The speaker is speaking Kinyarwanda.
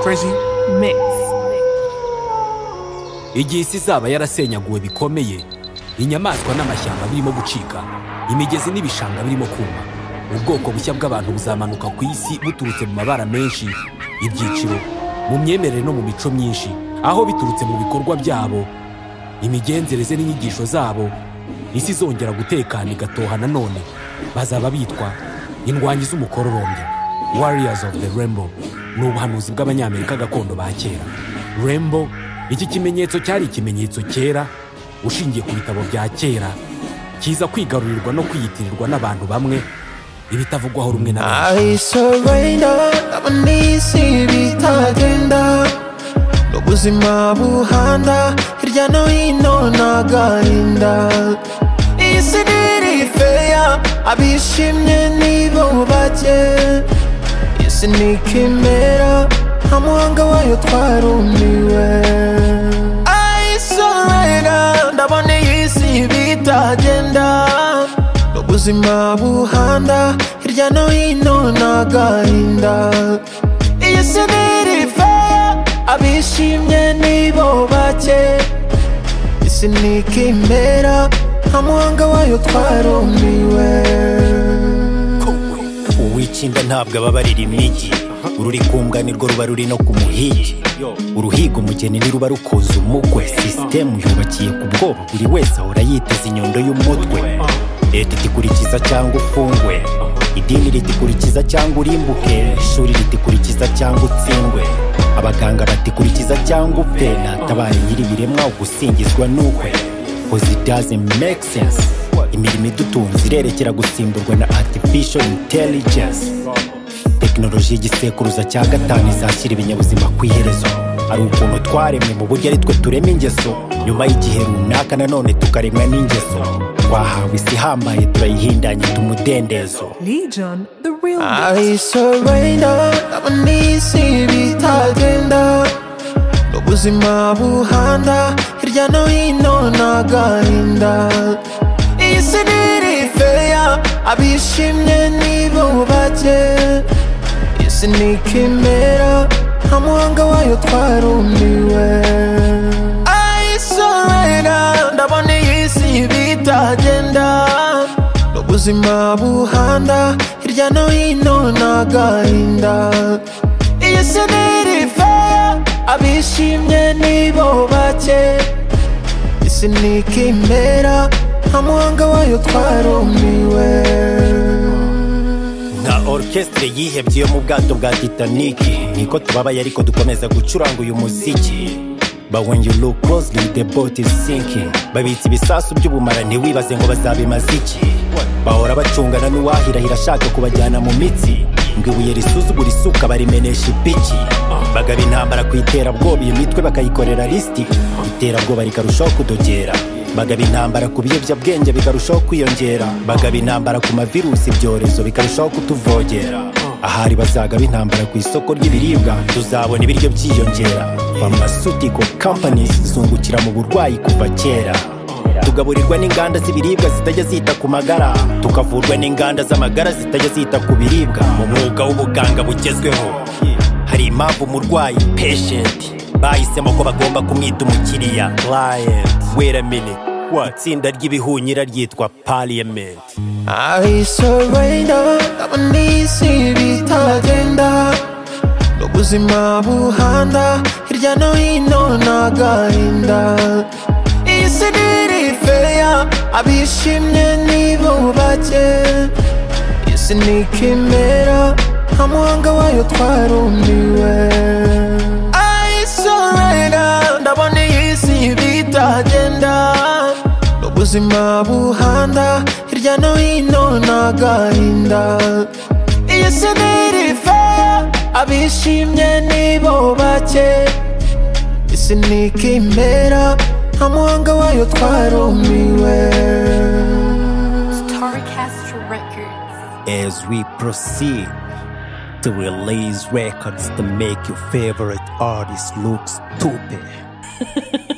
crazy? igihe isi izaba yarasenyaguwe bikomeye inyamaswa n'amashyamba birimo gucika imigezi n'ibishanga birimo kuma ubwoko bushya bw'abantu buzamanuka ku isi buturutse mu mabara menshi ibyiciro mu myemerere no mu mico myinshi aho biturutse mu bikorwa byabo imigenzereze n'inyigisho zabo isi izongera gutekana igatoha nanone bazaba bitwa indwanyi z'umukororombya warriors of the rainbow ni ubuhanuzi bw'abanyamerika gakondo ba kera rainbow iki kimenyetso cyari ikimenyetso cyera ushingiye ku bitabo bya kera kiza kwigarurirwa no kwiyitirirwa n'abantu bamwe ibitavugwaho rumwe na benshi I surrender abonisi bitagenda n'ubuzima buhanda hirya no hino n'agahinda isi ntiri feya abishimye nibo bake isi ni ikimera nta muhanga wayo twarumiwe I surrender ndabona iyi si bitagenda ubuzima buhanda hirya no hino n'agahinda iyi si ntiri feya abishimye nibo bake isi ni ikimera nta muhanga wayo twarumiwe uwikinda ntabwo ababarira imigi ururi ku mbwa nirwo ruba ruri no ku muhigi uruhiga umugeni niruba rukoza umukwe sisitemu yubakiye ku bwoba buri wese ahora yiteze inyundo y'umutwe leta itikurikiza cyangwa ufungwe idini ritikurikiza cyangwa urimbuke ishuri ritikurikiza cyangwa utsindwe abaganga batikurikiza cyangwa upfe natabare nyir'ibiremwa ugusingizwa n'ukwe because it doesn't make sense imirimo idutunze irerekera gusimburwa na artificial intelligence tekinoloji y'igisekuruza cya gatanu izashyira ibinyabuzima ku iherezo hari ukuntu twaremwe mu buryo ari twe turema ingeso nyuma y'igihe runaka nanone tukaremwa n'ingeso twahawe isi ihambaye turayihindanye tumudendezo Legion, the real I surrender abonisi bitagenda n'ubuzima buhanda hirya no hino n'agahinda iyi si ntiri feya abishimye nibo bake isi ni ikimera nta muhanga wayo twarumiwe I surrender ndabona iyi si bitagenda n'ubuzima buhanda hirya no hino n'agahinda iyi si ntiri feya abishimye nibo bake isi ni ikimera nta muhanga wayo twarumiwe nka orukesitire yihebye yo mu bwato bwa titaniki niko tubabaye ariko dukomeza gucuranga uyu muziki But when you look closely the boat is sinking babitse ibisasu by'ubumara ntiwibaze ngo bazabimaze iki bahora bacungana n'uwahirahira ashaka kubajyana mu mitsi ngo ibuye risuzugura isuka barimenesha ipiki bagaba intambara ku iterabwoba iyo mitwe bakayikorera lisiti iterabwoba rikarushaho kudogera bagaba intambara ku biyobyabwenge bikarushaho kwiyongera bagaba intambara ku mavirusi ibyorezo bikarushaho kutuvogera ahari bazagaba intambara ku isoko ry'ibiribwa tuzabona ibiryo byiyongera pharmaceutical companies zungukira mu burwayi kuva kera tugaburirwa n'inganda z'ibiribwa zitajya zita ku magara tukavurwa n'inganda z'amagara zitajya zita ku biribwa mu mwuga w'ubuganga bugezweho hari impamvu umurwayi patient bahisemo ko bagomba kumwita umukiriya client wait a minute what itsinda ry'ibihunyira ryitwa parliament I surrender abonisi bitagenda n'ubuzima buhanda hirya no hino n'agahinda iyi si ntiri feya abishimye nibo bake isi ni ikimera nta muhanga wayo twarumiwe I surrender ndabona iyi si bitagenda n'ubuzima buhanda hirya no hino n'agahinda iyi si ntiri feya abishimye nibo bake isi ni ikimera nta muhanga wayo twarumiwe Starcast Records. as we proceed to release records to make your favorite artist look stupid